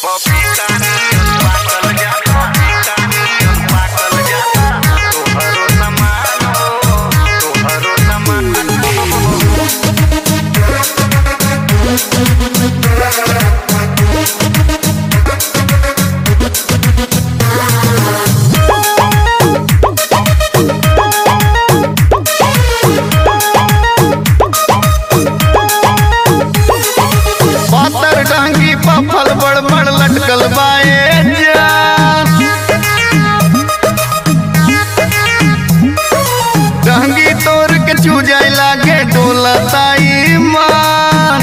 पातर डांगी पफल बड़ बड़ लटकल बाए जान डांगी तोर के चूजाई लागे डोलताई मान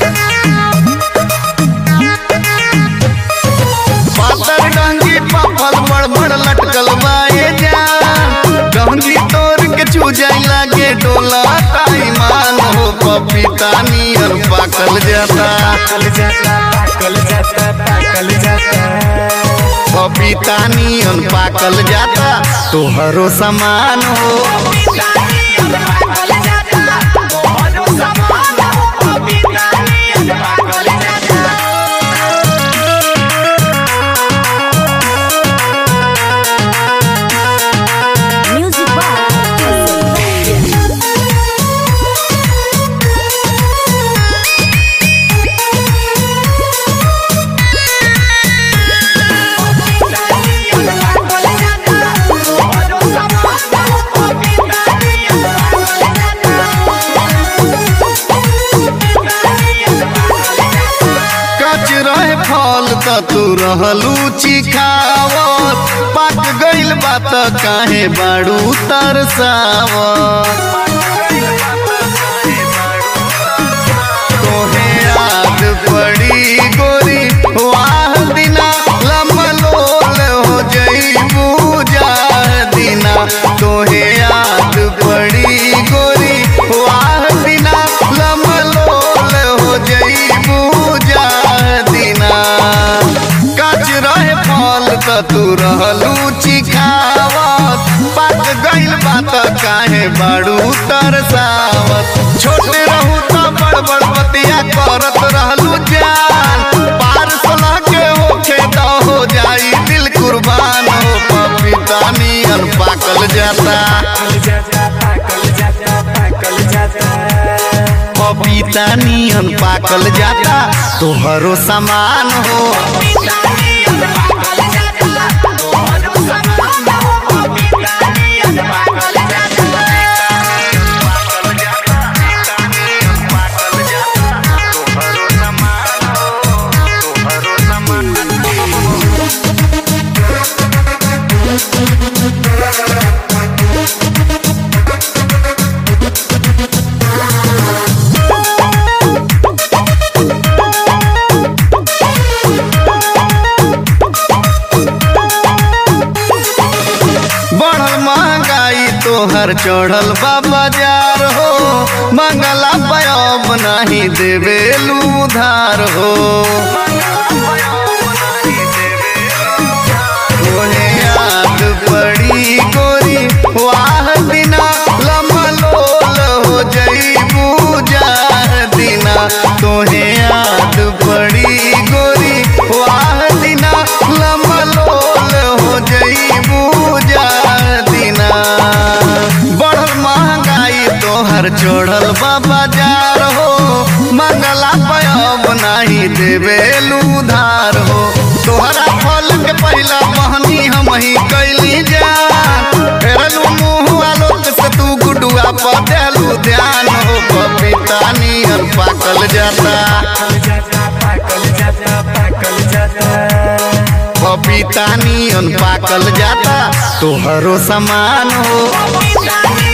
पातर डांगी पफल बड़ बड़ लटकल बाए जान डांगी तोर के चूजाई लागे डोलताई मान हो पपीता नियर पाकल जाता पाकल जाता पाकल जाता पाकल जाता पपीता नियन पाकल जाता तोहरो समान हो Music by कच रहे फल त तू रहलू चिखावत पाक गइल बात काहे बाड़ू तरसावत तोहे याद पड़ी गोरी वाह दिना लमलोल हो जईबू जाह दिना तोहे याद पड़ी गोरी वाह दिना लमलोल हो जईबू जाह दिना कच रहे फल त तू रहलू चिखावत पाक गइल बात काहे बाड़ू तरसावत छोटे रहू त बड़ बड़ बतिया करत रहलू जान पार सलाह के होखे त हो जाई दिल कुर्बान हो पपीता नियन पाकल जाता पाकल जाता पाकल जाता पाकल जाता पपीता नियन पाकल जाता तोहरो समान हो बढ़ल महंगाई तोहर चढ़ल बा बाजार हो मंगला पयब नहीं देवेलू उधार हो तोहे याद पड़ी गोरी वाह दिना लमलोल हो जईबू जाह दिना तोहे याद पड़ी गोरी वाह दिना लमलोल हो जईबू जाह दिना बढ़ल महंगाई तोहर चढ़ल बा बाजार हो मंगला पयब नहीं देवेलू उधार हो तोहरा फल के पहला बहनी हम ही कैली जान फेरलू मुँह आलोक से तू गुडुआ पर देलू ध्यान हो पपीता नियन पाकल जाता पाकल जाता पाकल जाता पाकल जाता पपीता नियन पाकल जाता तोहरो समान हो Dani